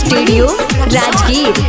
studio Rajgir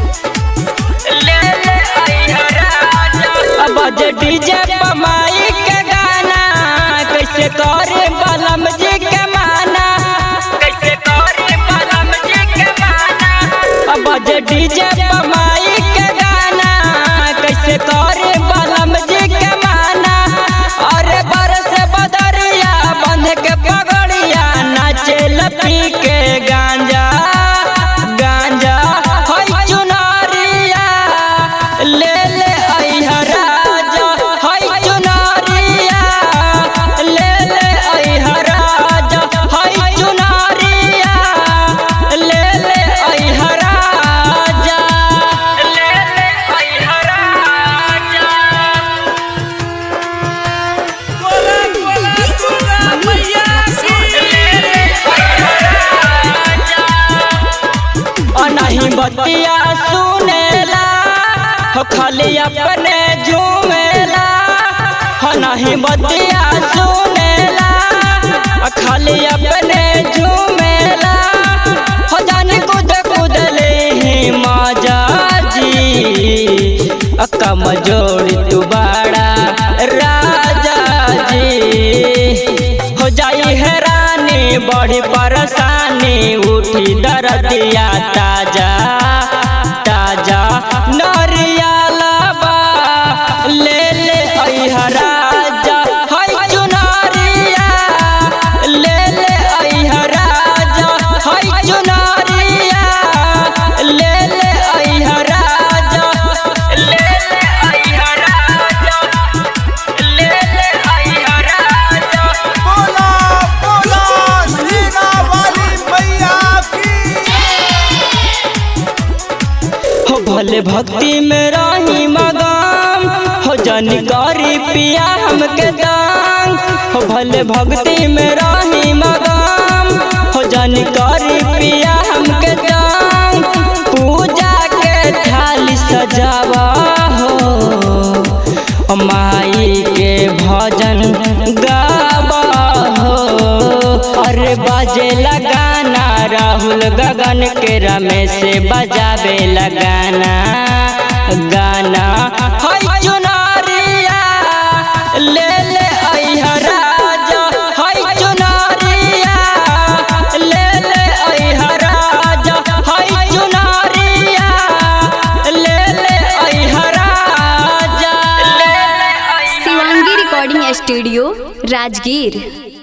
अब जे DJ पमाई के गाना कैसे करे बलम जी के माना कैसे करे बलम जी के माना अब जे डीजे पमाई के गाना कैसे करे बलम जी के माना अरे बरस बदरिया बंध के पगड़िया नाचे लपी के गांजा गांजा होई चुनरिया ले ले अइहा राजा होई चुनरिया ले ले अइहा राजा होई चुनरिया ले ले अइहा राजा ले ले अइहा राजा नहीं बतिया सुनेला हो खाली अपने झूमेला हो नहीं बतिया सुनेला हो खाली अपने झूमेला हो जाने कूद कूद ले ही मजा जी कम जोड़ी तू बड़ा राजा जी हो जाई हैरानी बड़ी परेशानी उठी दर्दिया ताजा ताजा नरियालबा ले ले अइहा राजा हई चुनरिया ले ले अइहा राजा हई चुनरिया ले ले अइहा राजा ले ले अइहा राजा ले ले अइहा राजा बोला बोला सीना वाली मैया की हो भले भक्ति में रही मगाम हो जानकारी पिया हमके दान हो भले भक्ति में रही मगाम हो जानकारी पिया हमके दान पूजा के थाली सजावा हो माई के भजन गावा हो अरे बाजे लगाना राहुल गगन के रमेश से बजावे लगाना गाना हई चुनरिया ले ले अइहा राजा हई चुनरिया ले ले अइहा राजा हई चुनरिया ले ले अइहा राजा ले ले अइहा शिवांगी रिकॉर्डिंग स्टूडियो राजगीर